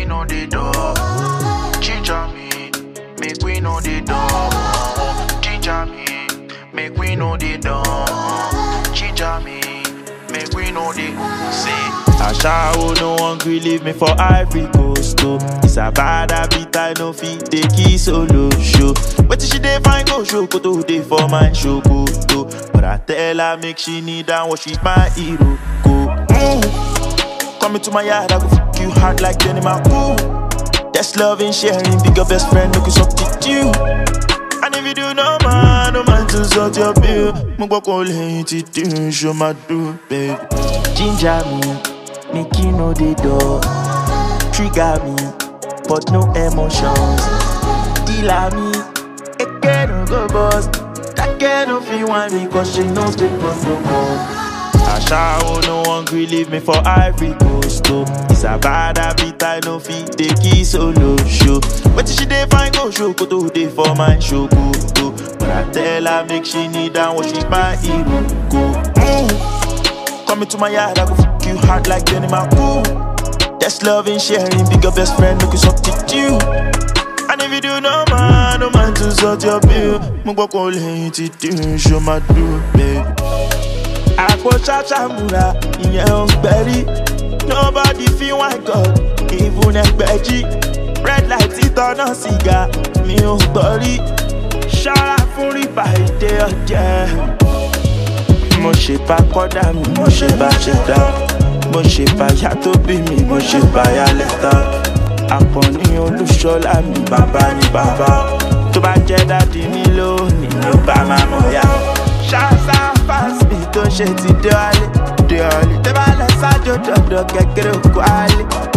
know the door. Ginger me, make we know the door. Ginger me, make we know the door. Ginger me, make we know the say. Ashawo no one gree leave me for Ivory Coast oh. It's a bad habit I no fit take it solo show. Wetin she dey find go show koto dey for my show koto. But I tell her make she kneel down what she's my hero go. Mm. Come into my yard I go fuck you hard like Jenny Ooh. That's loving sharing big your best friend make you substitute. And if you do no man, no man to sort your bill. Mo gbọ́ kó lẹ́yìn tí dín ṣo máa dùn, babe. Ginger me, make you know the door. Trigger me, but no emotions. Dealer me, again no go bust. That girl no fit want me cause she knows the protocol. Ashawo no one gree leave me for Ivory Coast oh. It's a bad habit I no fit take it solo show. Wetin she dey find go show koto dey for my show koto. But I tell her make she kneel down what she's my hero go. Mm. Come into my yard I go fuck you hard like Jenny Ooh. That's loving sharing big your best friend make you substitute. And if you do no man, no man to sort your bill. Mo gbọ́ kó lẹ́yìn tí dín ṣo máa dùn, babe. àpò ṣàṣàmùrà ìyẹn ò gbẹ̀rí nobody feel my god even ẹgbẹ̀jì red light títọ́nà sìgá mi ò gbọ́ rí ṣọ́ra fún rìbá èdè ọ̀jẹ̀. mo ṣe bá kọ́dà mi mo ṣe bá ṣe dá mo ṣe bá ya tó bí mi mo ṣe bá ya lẹ́tà àpọ̀ní olúṣọlá mi bàbá ni bàbá tó bá jẹ́ dádì mi lónìí ni ó bá máa mọ̀ yá. ṣáṣá fásitì tó ń ṣe ti dé wálé dé wálé tẹ́ bá lọ sájò dọ̀dọ̀ kékeré òkú álé.